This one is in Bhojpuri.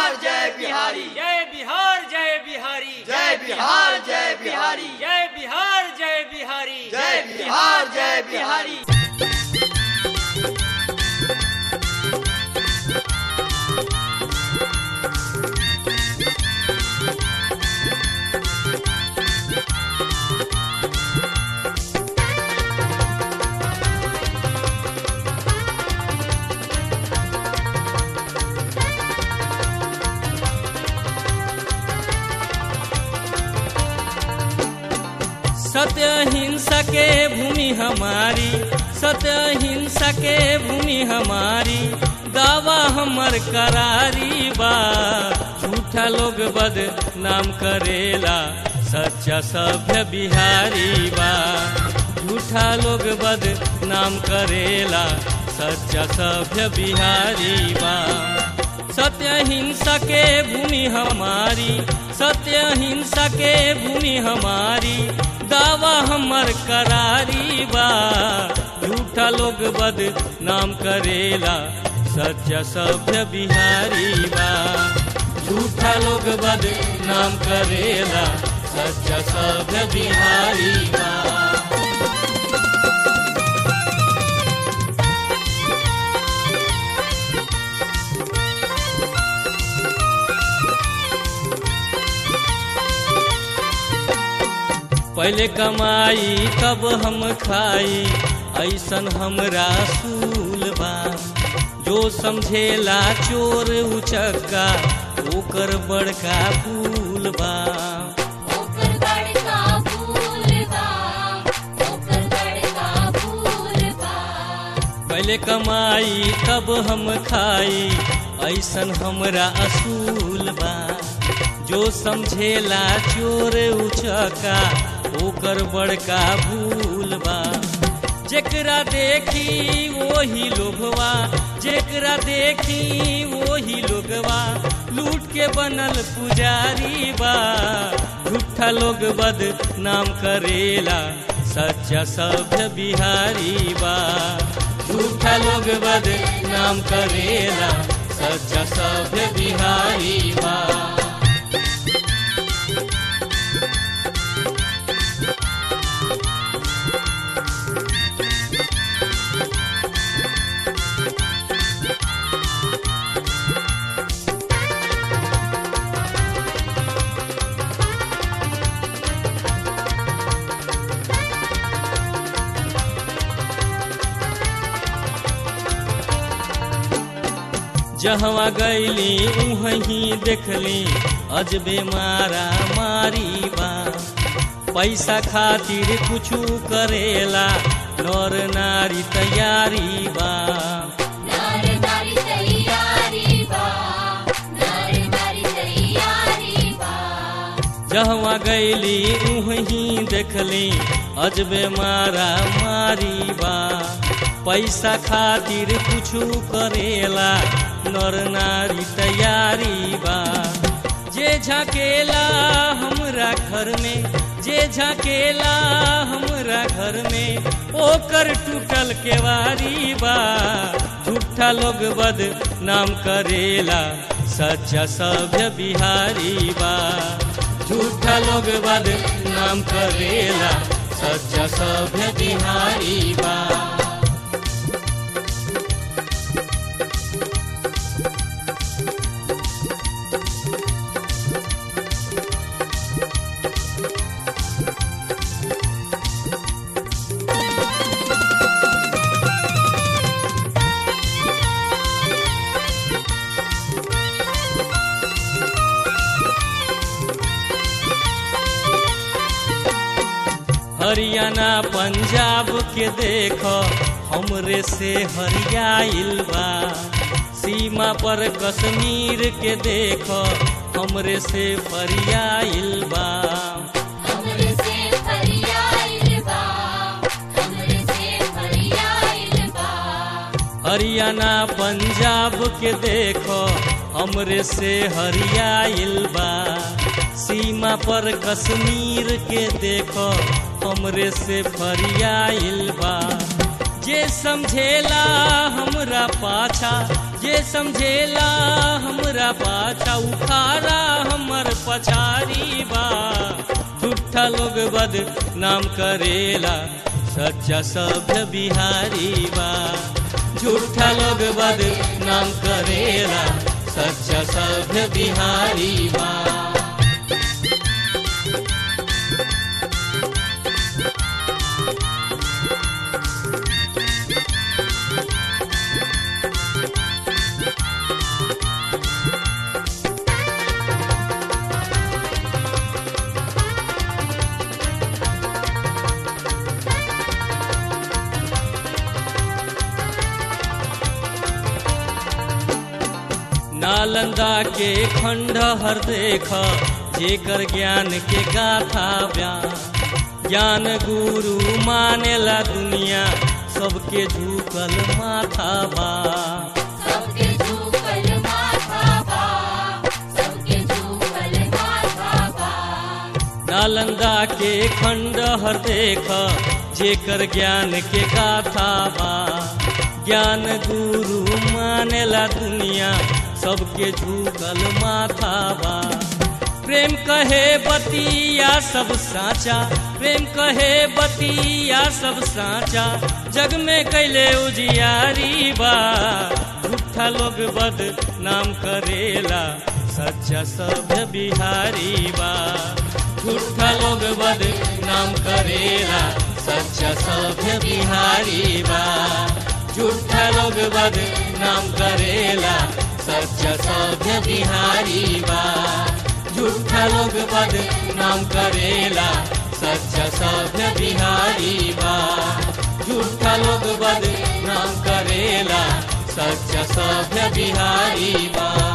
बिहार जय बिहारी जय बिहार जय बिहारी जय बिहार जय बिहारी जय बिहार जय बिहारी जय बिहार जय बिहारी सत्य हिंसा के भूमि हमारी सत्य हिंसा के भूमि हमारी दावा हमर करारी बा झूठा लोग बद नाम करेला सच्चा सभ्य बिहारी बा झूठा लोग बद नाम करेला सच्चा सभ्य बिहारी बा सत्य हिंसा के भूमि हमारी सत्य हिंसा के भूमि हमारी दावा हमर करारी बा झूठा लोग बद नाम करेला सच्चा सभ्य बिहारी बा झूठा लोग बद नाम करेला सच्चा सभ्य बिहारी बा पहले कमाई तब हम खाई ऐसन हमरा सूल बा जो समझेला चोर उचक्का ओकर बड़का फूल बा ओकर बड़का फूल बा ओकर बड़का फूल बा पहले कमाई तब हम खाई ऐसन हमरा असूल बा जो समझेला चोर उचका ओकर बड़का भूल बा जेकरा देखी वही लोभवा जेकरा देखी वही लोगवा लूट के बनल पुजारी बा झूठा लोग बद नाम करेला सच्चा सभ्य बिहारी बा झूठा लोग बद नाम करेला सच्चा सभ्य बिहारी बा जहवा गैली उहीं देखली अजबे मारा मारी बा पैसा खातिर कुछु करेला नर नारी तैयारी बा नार नारी तैयारी बा नार नारी तैयारी बा जहवा गैली उहीं देखली अजबे मारा मारी बा पैसा खातिर कुछु करेला नर नारी तैयारी बा जे झाकेला हमरा घर में जे झाकेला हमरा घर में ओकर टूटल केवारी बा झूठा लोग बद नाम करेला सच्चा सभ्य बिहारी बा झूठा लोग बद नाम करेला सच्चा सभ्य बिहारी बा हरियाणा पंजाब के देख हमरे से हरियाइल बा सीमा पर कश्मीर के देख हमरे से फरियाइल बा हमरे से फरियाइल बा हमरे से फरियाइल बा हरियाणा पंजाब के देख हमरे से हरियाइल बा सीमा पर कश्मीर के देख हमरे से फरियाइल बा जे समझेला हमरा पाछा जे समझेला हमरा पाछा उखाड़ा हमर पछारी बा झूठा लोग बद नाम करेला सच्चा सभ्य बिहारी बा झूठा लोग बद नाम करेला सच्चा सभ्य बिहारी बा नालंदा के खंडहर देख जेकर ज्ञान के गाथा बयान ज्ञान गुरु मानेला दुनिया सबके झुकल माथा बा सबके झूकल माथा बा सबके झूकल माथा बा नालंदा के खंडहर देख जेकर ज्ञान के गाथा बा ज्ञान गुरु मानेला दुनिया सबके झुकल माथा बा प्रेम कहे बतिया सब साचा प्रेम कहे बतिया सब साचा जग में कैले उजियारी बा झूठा लोग बद नाम करेला सच्चा सभ्य बिहारी बा झूठा लोग बद नाम करेला सच्चा सभ्य बिहारी बा झूठा लोग बद नाम करेला सच्चा सभ्य बिहारी बा झूठा लोग बद नाम करेला सच्चा सभ्य बिहारी बा झूठा लोग बद नाम करेला सच्चा सभ्य बिहारी बा